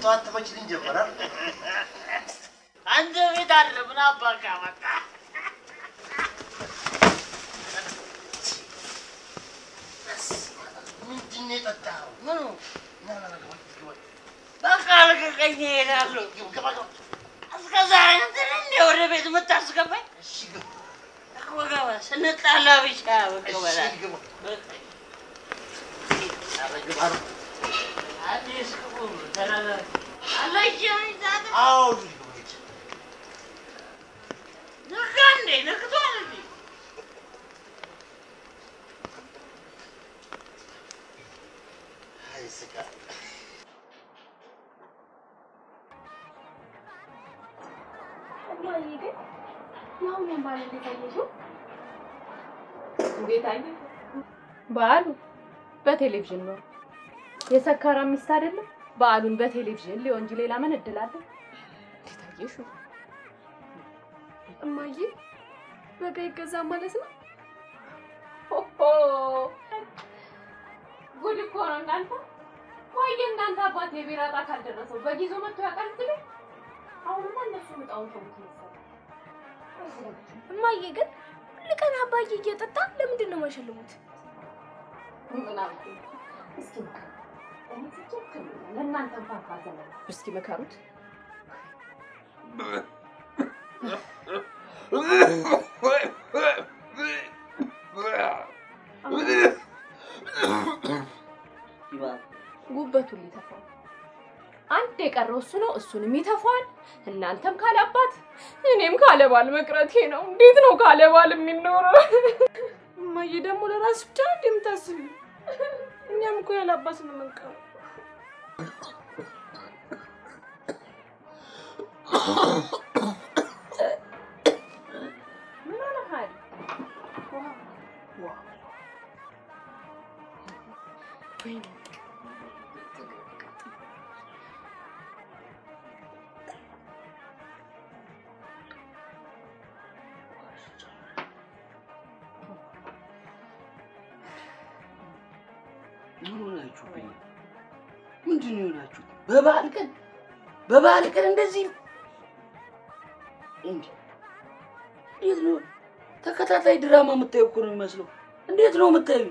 ሰዓት ትመችልኝ ጀመራል። አንተ ቤት አለ ምን አባካ መጣ ምንድን ነው የጠጣኸው? ምኑ? ና ና ና ግባ፣ ግባ። በቃ ልቀቀኝ እሄዳለሁ ግባ፣ ግባ። እስከ ዛሬ እንትን እንደ ወደ ቤት የምታስገባኝ እሺ ግባ፣ እኮ ገባ ስንጣላ ብቻ መቀበል እሺ ግባ። ኧረ ግባ ነው። አዲስ ክቡር ተናገር አለች ዛት አዎ ልጅ ግባ፣ ልጅ። ነጋ እንዴ ነግቷል እንዴ አይ ስቃይ። እማዬ ግን የአሁኑን ባል እንዴት አየሽው? እንዴት አየህ? በዓሉ በቴሌቪዥን ነው። የሰካራም ሚስት አይደለም። በዓሉን በቴሌቪዥን ሊሆን እንጂ ሌላ ምን እድል አለ? እንዴት አየሽው? እማዬ በጋ ይገዛ ማለት ነው? ሆሆ ጉድ እኮ ነው እናንተ። ቆይ እናንተ አባት የቢራ ዕጣ ካልደረሰው በጊዜው መጥቶ ያውቃል ትሉ? አሁንማ እነሱ ዕጣውን ተውት መሰለኝ። እማዬ ግን ሁል ቀን አባዬ እየጠጣ ለምንድን ነው የማይሸልሙት? ምን አልኩኝ? እስኪ ምከሩ። እኔ ትክክል ነኝ። ለእናንተ እንኳን ካዘነላችሁ እስኪ ምከሩት። ጉበቱን ሊተፋው አንድ የቀረው እሱ ነው። እሱንም ይተፋዋል። እናንተም ካለ አባት እኔም ካለ ባል መቅረቴ ነው። እንዴት ነው ካለ ባል የሚኖረው? እማዬ ደግሞ ለራስሽ ብቻ ነው እንደምታስቢ? እኛም እኮ ያለ አባት ነው የምንቀረው። ምን ሆነሃል? ምን ሆናችሁብኝ? ምንድን ነው የሆናችሁት? በበዓል ቀን በበዓል ቀን እንደዚህ እንዴ? እንዴት ነው ተከታታይ ድራማ የምታየው እኮ ነው የሚመስለው። እንዴት ነው የምታዩ?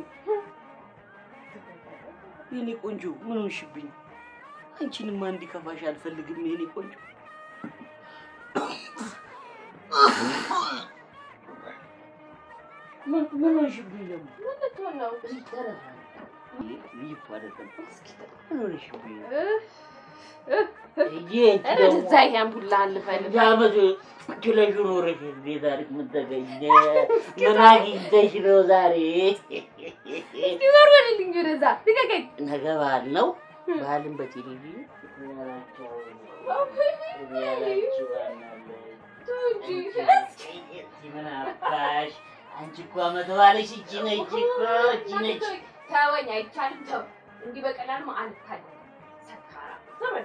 የኔ ቆንጆ ምን ሆንሽብኝ? አንቺንማ እንዲከፋሽ አልፈልግም የኔ ቆንጆ። ምን ምን ሆንሽብኝ ደግሞ? ምን ልትሆን ነው? እዚህ ተረሳ ይህ እኮ አይደለም። ምን ሆንሽብኝ? ኧረ እዛ ይሄን ቡላ ልፈልግ አመት ችለሽ ኖረሽ እንዴት አሪፍ ምን ተገኘ? ምን አግኝተሽ ነው ዛሬ? ሊበር በልልኝ ወደዛ ልቀቀኝ። ነገ በዓል ነው። በዓልን በቴሌቪዥን ያላቸው ያላችሁ ምን አባሽ አንቺ እኮ አመት በዓልሽ እቺ ነች እኮ እቺ ነች። ተወኝ፣ አይቻልም። ተው እንዲህ በቀላሉ አልታለም። ሰካራ ዘመን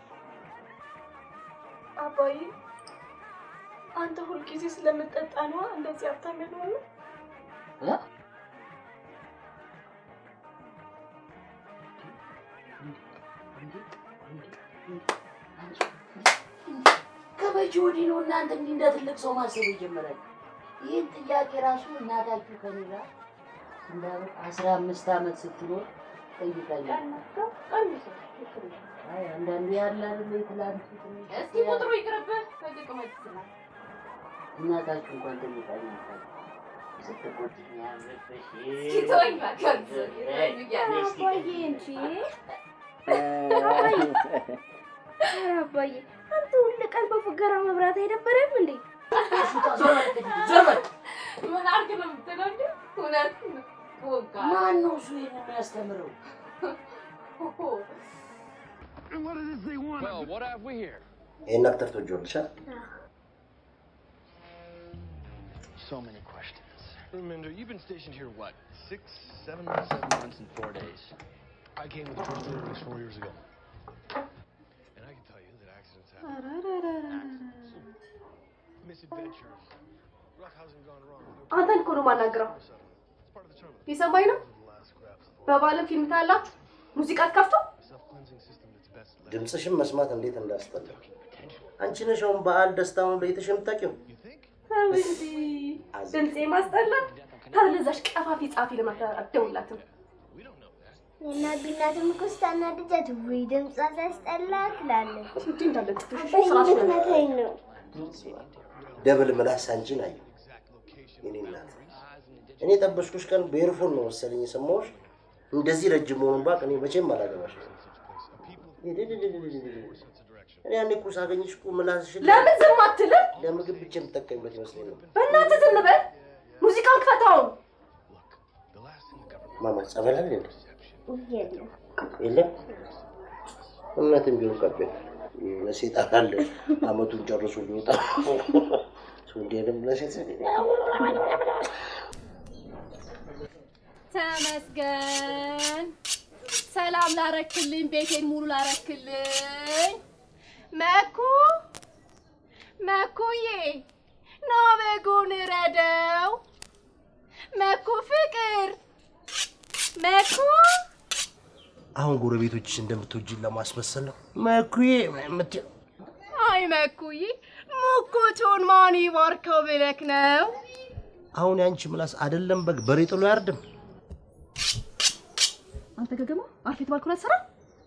አባዬ አንተ ሁልጊዜ ስለምጠጣ ነዋ እንደዚህ ሀብታም ያልሆነው። ከመቼ ወዲህ ነው እናንተ እንዲህ እንደ ትልቅ ሰው ማሰብ የጀመራችሁ? ይህን ጥያቄ ራሱ እናታችሁ ከኔ ጋር እንዳሉት አስራ አምስት ዓመት ስትኖር ጠይቃኛለች። አይ አንዳንዴ ያለ አይደል የትላንቱ ትንሽ እስኪ ቁጥሩ ይቅርብህ። ከጥቅመት ይችላል እናታችሁ እንኳን ጠይቃኛለች። ስትቆጥኝ ያምርብሽ። እስኪ ተወኝ እባክህ። አባዬ እንጂ ኧረ አባዬ አንተ ሁል ቀን በፉገራ መብራት አይደበረም እንዴ? ዘመን ምን አድርግ ነው የምትለው እንዴ? እውነት ወጋ ማን ነው እሱ ይሄን የሚያስተምረው? Well, what have we here? ይሄን አክተር ትወጂዋለሻል? So many questions. Reminder, you've been stationed here, what, six, seven, seven months and four days? I came with the first deliveries four years ago. And I can tell you that accidents happen. Misadventures, roughhousing gone wrong. No አንተን እኮ ነው የማናግረው። settle. It's part of the terminal. ሊሰማኝ ነው? The last scraps of በባለ ፊልም ታያላችሁ? ሙዚቃ ከፍቶ self-cleansing system that's ድምፅሽን መስማት እንዴት እንዳስጠላ። አንቺ ነሽ አሁን በዓል ደስታውን ለይተሽ የምታውቂው። ተው እንጂ ድምፄ ማስጠላት። ታዲያ ለዛች ቀፋፊ ጻፊ ለምን አትደውላትም? እናት እናትም እኮ ስታናድጃት ወይ ድምጿ ሲያስጠላ ትላለች። እንጂ እንዳለ ጥፍሽ በዚህ ስራሽ ነው። ምክንያት ነው። ደብል ምላስ አንቺን አየሁ። የኔ እናት እኔ ጠበስኩሽ ቀን በኤርፎን ነው መሰለኝ የሰማሁሽ። እንደዚህ ረጅም መሆኑን ባቅ እኔ መቼም አላገባሽ። እኔ ያኔ እኮ ሳገኝሽ እኮ ምላስሽን ለምን ዝም አትልም? ለምግብ ብቻ የምጠቀምበት ይመስለኝ ነው። በእናትህ ዝም በል። ሙዚቃውን ክፈታውን። ማማ ጸበል አለ እንዴ? የለም የለም እምነትም ቢሆን ቀቤ ለሴጣን አለ አመቱን ጨርሶ ሊወጣ እንዲሄድም ለሴት ተመስገን። ሰላም ላረክልኝ፣ ቤቴን ሙሉ ላረክልኝ። መኩ መኩዬ፣ ና በጉን ረደው። መኩ ፍቅር፣ መኩ አሁን ጎረቤቶችሽ እንደምትወጂን ለማስመሰል ነው መኩዬ የምትይው። አይ መኩዬ፣ ሙኩቱን ማን ይባርከው ብለክ ነው? አሁን የአንቺ ምላስ አይደለም በግ በሬ ጥሎ አያርድም። አንተ ገገማ አርፌ የተባልኩን አትሰራም?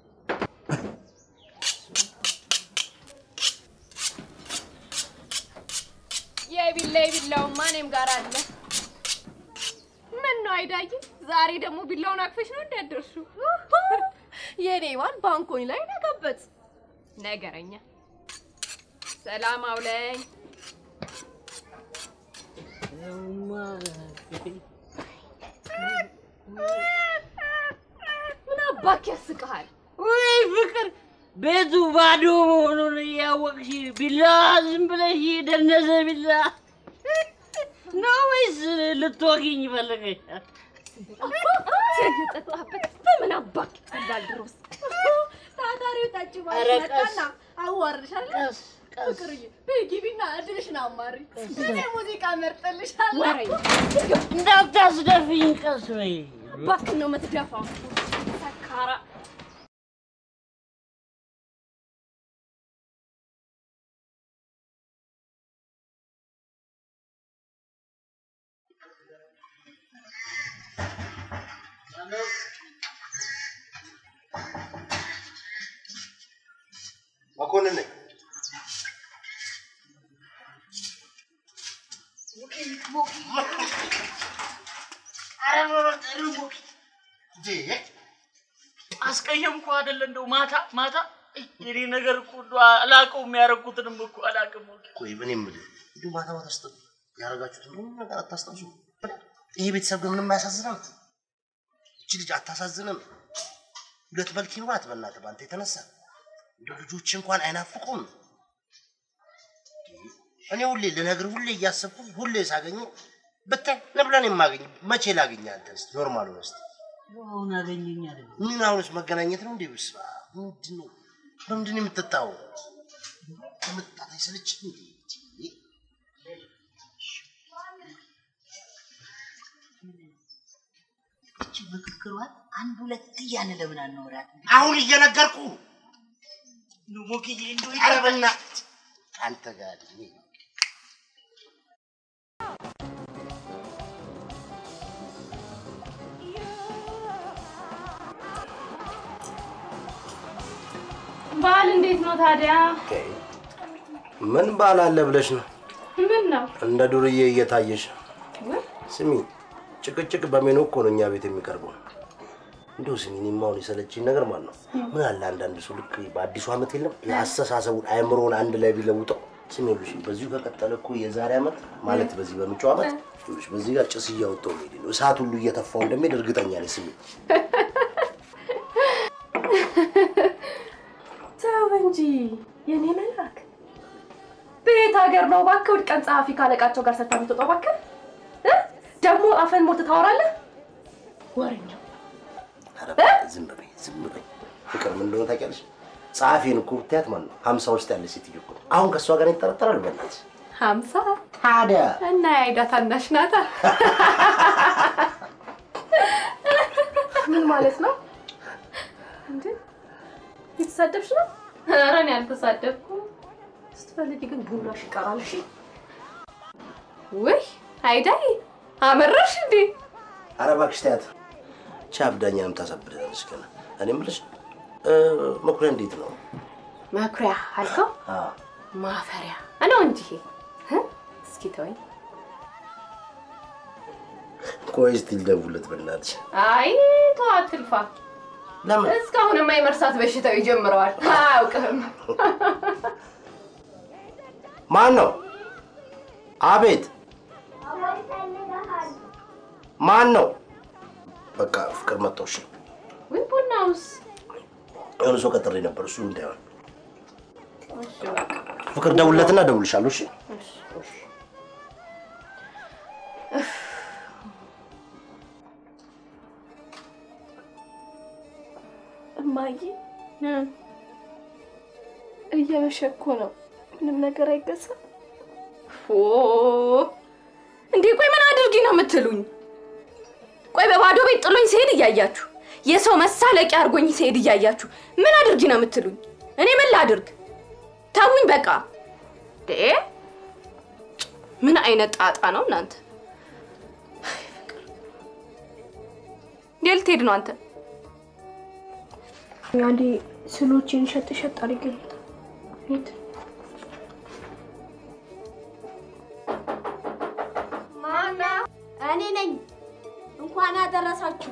የቢላ የቢላውማ እኔም ጋር አለ። ምን ነው አይዳይ፣ ዛሬ ደግሞ ቢላውን አቅፈሽ ነው እንዳደርሹ? የኔ ባል ባንኮኝ ላይ ነገበት ነገረኛ። ሰላም አውለኝ። ምን አባክ ያስቅሃል? ወይ ፍቅር ቤቱ ባዶ መሆኑን እያወቅሽ ቢላ ዝም ብለሽ ደነዘ ቢላ ነው ወይስ ልትወጊኝ ፈለገሽ? የጠጣህበት በምን አባክ ይፈላል? ድሮስ ታታሪው ጠጭ ኧረ ማለት ቀስ፣ መጣና አዋርድሻለሁ። ቀስ ቀስ ፍቅርዬ በይ ግቢና እድልሽን አማሪ። እኔ ሙዚቃ መርጥልሻለሁ። እንዳታስደፍኝ ቀስ በይ። እባክህ ነው የምትደፋው ሰካራ መኮንን ነኝ። አስቀየምኩ አይደለ? እንደው ማታ ማታ የኔ ነገር እኮ እንደው አላውቀውም፣ ያደረኩትንም እኮ አላውቅም። ቆይ እኔ የምልህ እንዲሁ ማታ ማታ ስጥ ያደረጋችሁትን ምንም ነገር አታስታውሱ? ይሄ ቤተሰብ ግን ምንም አያሳዝንም? እቺ ልጅ አታሳዝንም? ሁለት መልክ ይኑራት በእናትህ በአንተ የተነሳ እንደ ልጆች እንኳን አይናፍቁም? እኔ ሁሌ ልነግርህ ሁሌ እያሰብኩ ሁሌ ሳገኘ ብታይ ነብለን የማገኝ መቼ ላገኝ አንተን እስኪ ኖርማል ሆነህ እስኪ አሁን አገኘኝ አይደል? ምን አሁንስ መገናኘት ነው እንዴ? ብስባ ምንድን ነው በምንድን ነው የምትጠጣው? ከመጠጣት አይሰለችም እንዴ? እቺ ምክክሯን አንድ ሁለት እያለ ለምን አናወራት? አሁን እየነገርኩ እንደው ሞክዬ እንደው ኧረ በእናትህ አንተ ጋር እኔ በዓል እንዴት ነው ታዲያ? ምን ባል አለ ብለሽ ነው ምን ነው እንደ ዱርዬ እየታየሽ? ስሚ ጭቅጭቅ በሜኑ እኮ ነው እኛ ቤት የሚቀርበው። እንደው ስሚ እኔማ አሁን የሰለችኝ ነገር ማለት ነው ምን አለ አንዳንድ ሰው ልክ በአዲሱ ዓመት የለም የአስተሳሰቡን አእምሮን አንድ ላይ ቢለውጠው። ስሚ ይኸውልሽ በዚሁ ከቀጠለ እኮ የዛሬ ዓመት ማለት በዚህ በመጪው ዓመት ይኸውልሽ በዚህ ጋር ጭስ እያወጣው መሄድ ነው እሳት ሁሉ እየተፋው እንደሚሄድ እርግጠኛ ነኝ። ስሚ ተው እንጂ የኔ መልአክ። በየት ሀገር ነው እባክህ? እሑድ ቀን ጸሐፊ ካለቃቸው ጋር ሰርታ የምትወጣው እባክህ? እ? ደግሞ አፈን ሞልተህ ታወራለህ? ወሬኛ ኧረ እባክህ ዝም በይ ዝም በይ። ፍቅር ምን እንደሆነ ታውቂያለሽ? ጸሐፊን እኮ ብታያት ማለት ነው ሀምሳ ውስጥ ያለች ሴትዮ እኮ ነው። አሁን ከእሷ ጋር ይጠረጠራል በእናትሽ ሀምሳ ታዲያ እና የአይዳ ታናሽ ናታ። ምን ማለት ነው እንዴ? የተሳደብሽ ነው? ኧረ እኔ አልተሳደብኩም። ስትፈልጊ ግን ቡናሽ ይቀራል። እሺ። ውይ አይዳይ አመረርሽ እንዴ? ኧረ እባክሽ ተያት። ቻ አብዳኛንም ታሳብደናለች ገና። እኔ የምልሽ እ፣ መኩሪያ እንዴት ነው? መኩሪያ አልከው? አዎ ማፈሪያ ነው እንጂ እ? እስኪ ተወኝ። ቆይ እስቲ ልደውልለት በእናትሽ። አይ ተው አትልፋ። ለምን እስካሁንማ የመርሳት በሽታው ይጀምረዋል። አያውቅህም። ማን ነው? አቤት ማን ነው? በቃ ፍቅር መጣው። እሺ ወይ ቡናውስ? የሆነ ሰው ቀጥሬ ነበር፣ እሱ እንዳይሆን እሺ በቃ ፍቅር ደውልለትና እደውልልሻለሁ። እሺ እሺ እሺ። እማዬ እየመሸ እኮ ነው። ምንም ነገር አይገዛም። ኦ እንዴ ቆይ ምን አድርጊ ነው የምትሉኝ? ቆይ በባዶ ቤት ጥሎኝ ሲሄድ እያያችሁ የሰው መሳለቂያ አድርጎኝ ሲሄድ እያያችሁ ምን አድርጊ ነው የምትሉኝ? እኔ ምን ላድርግ? ተውኝ በቃ። ዴ ምን አይነት ጣጣ ነው እናንተ? እንዴ ልትሄድ ነው አንተ? አንዴ ስሎችን ሸጥ ሸጥ አድርጌ ልምጣ። ሂድ። ማና እኔ ነኝ። እንኳን አደረሳችሁ።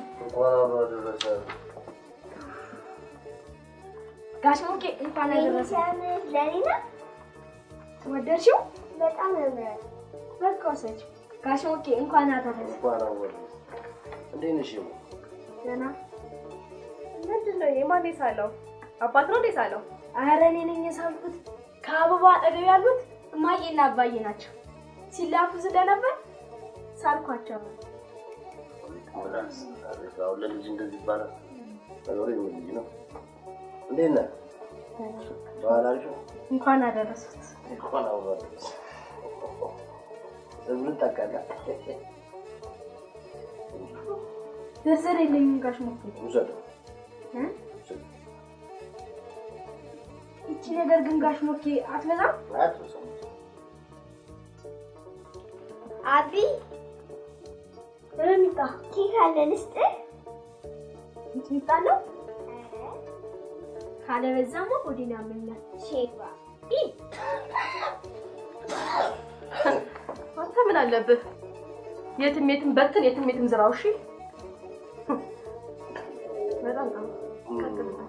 ጋሽ ሞቄ እንኳን አደረሰ። ለኔ ነው። ወደድሽው? በጣም ያምራል። በቃ ወሰጂው። ጋሽ ሞቄ እንኳን አደረሰ። እንዴት ነሽ? ገና ምንድን ነው የማን የሳለው? አባት ነው እንዴ ሳለው? ኧረ እኔ ነኝ የሳልኩት። ከአበባ አጠገብ ያሉት እማዬና አባዬ ናቸው። ሲላፉ ስለነበር ሳልኳቸው። አሁን ለልጅ እንደዚህ ይባላል። ነገሩ የምን ልጅ ነው? እንዴት ነህ? በኋላ አልሽው እንኳን አደረሱት። እንኳን አብሮ ምን ታውቃለህ? ዝርዝር የለኝም ጋሽ ሞቄ። ውሰደው። እ? ይቺ ነገር ግን ጋሽ ሞኬ አትበዛም? አትበሳም። አቢ ሚጣ ኬክ አለ ልስጥህ? ሚጣ ነው ካለበዛማ ሆዴን ያመኛል። ሼባ አንተ ምን አለብህ? የትም የትም በትን የትም የትም ዝራው። እሺ በጣም ጥሩ። ቀጥልበት።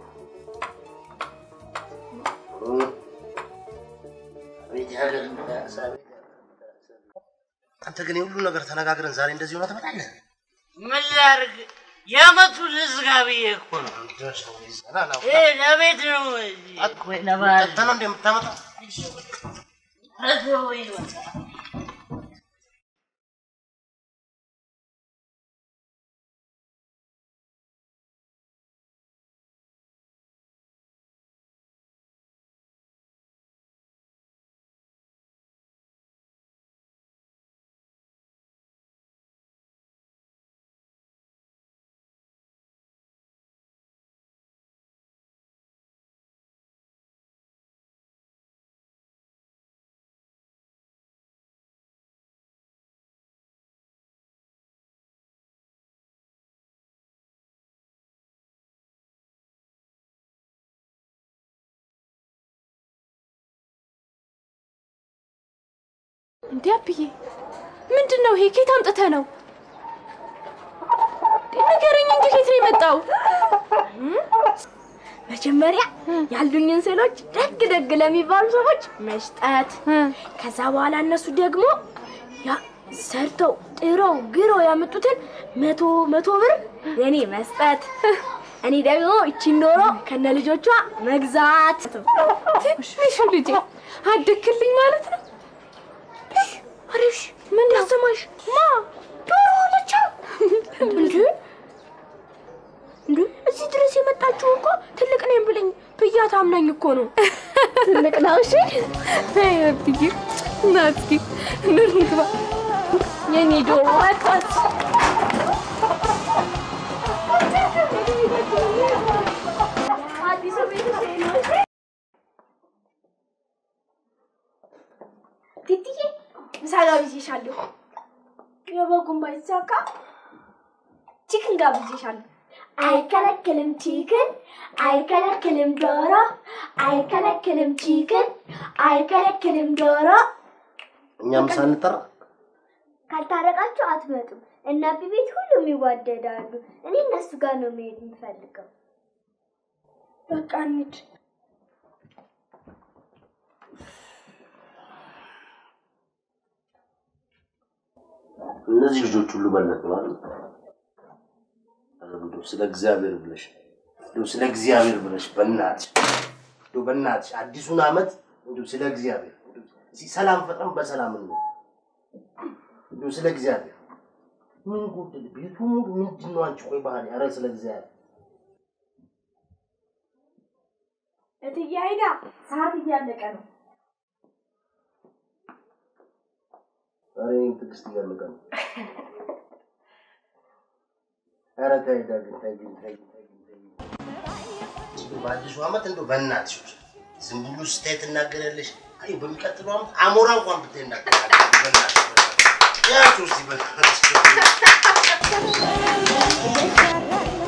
አንተ ግን የሁሉ ነገር ተነጋግረን ዛሬ እንደዚህ ሆነ ትመጣለህ? ምን ላድርግ? የዓመቱ ልዝጋ ብዬ እኮ ነው። ይሄ ለቤት ነው እንጂ ወይ ለበዓል ጠጥተህ ነው እንደ የምታመጣው? ተወኝ በቃ። እንዴ አብዬ ምንድን ነው ይሄ? ኬት አምጥተህ ነው? ንገረኝ እንጂ ኬት ነው የመጣው? መጀመሪያ ያሉኝን ስዕሎች ደግ ደግ ለሚባሉ ሰዎች መስጠት፣ ከዛ በኋላ እነሱ ደግሞ ያ ሰርተው ጥረው ግረው ያመጡትን መቶ መቶ ብር ለእኔ መስጠት፣ እኔ ደግሞ እቺን ዶሮ ከነ ልጆቿ መግዛት። ትንሹ ልጄ አደግክልኝ ማለት ነው። አሪሽ ምን ያሰማሽ? ማ ዶሮ ሆነቻ እንዴ እንዴ እዚህ ድረስ የመጣችው እኮ ትልቅ ነኝ ብለኝ ብያት አምናኝ እኮ ነው። ትልቅ ነው። እሺ አይ አብዬ ና እስኪ እንግባ። የኔ ዶሮ ወጣች። አዲሱ ቤት ትትዬ ምሳ ጋብዤሻለሁ። የበጉን ባይሳካ ቺክን ጋብዤሻለሁ። አይከለክልም ቺክን፣ አይከለክልም ዶሮ፣ አይከለክልም ቺክን፣ አይከለክልም ዶሮ። እኛም ሳንጠራ ካልታረቃችሁ አትመጡም። እና ቤት ሁሉም ይዋደዳሉ። እኔ እነሱ ጋር ነው መሄድ የምፈልገው። በቃ እንሂድ። እነዚህ ልጆች ሁሉ በለጡ አይደል? ኧረ እንደው ስለ እግዚአብሔር ብለሽ እንደው ስለ እግዚአብሔር ብለሽ በእናትሽ እንደው በእናትሽ አዲሱን ዓመት እንደው ስለ እግዚአብሔር እንደው እስኪ ሰላም ፈጥረን በሰላም ነው እንደው ስለ እግዚአብሔር ምን ጎደል? ቤቱ ሙሉ ምንድን ነው? አንቺ ቆይ ባህል ኧረ ስለ እግዚአብሔር እትዬ አይዳ ሰዓት እያለቀ ነው። ኧረ ይሄን ትዕግስት እያለቀ ነው። ኧረ ተይ ዳግም ተይ ግን ተይ ግን ተይ ግን ተይ ግን። እንደው በአዲሱ ዓመት እንደው በእናትሽ ዝም ብሎ ስታይ ትናገሪያለሽ። አይ በሚቀጥለው ዓመት አሞራ እንኳን ብታይ እናገራለሽ። በእናትሽ በእናትሽ ያቸው እስኪ በእናትሽ